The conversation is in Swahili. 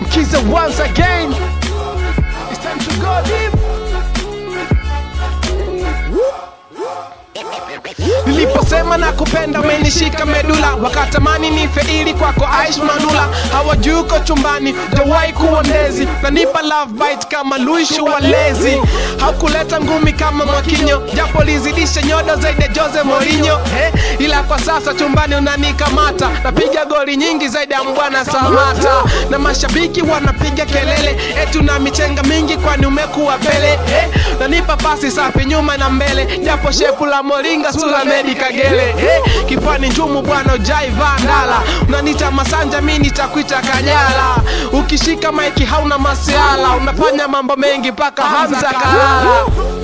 Mkiza once again. It's time to go deep. Niliposema na kupenda umenishika medula, wakatamani nife ili kwako Aish Manula. Hawajui uko chumbani, jawahi kuwa ndezi, nanipa love bite kama Luishu walezi. Haukuleta ngumi kama Mwakinyo, japo lizidisha nyodo zaidi ya Jose Mourinho eh, ila kwa sasa chumbani unanikamata, napiga goli nyingi zaidi ya Mbwana Samata, na mashabiki wanapiga kelele eti una michenga mingi, kwani umekuwa pele eh, nanipa pasi safi nyuma na mbele, japo shepu la moringa sula medi kagele eh, kifani njumu bwana ujai vandala, unanita masanja mi nitakuita kanyala, ukishika maiki hauna masiala, unafanya mambo mengi mpaka Hamza kalala.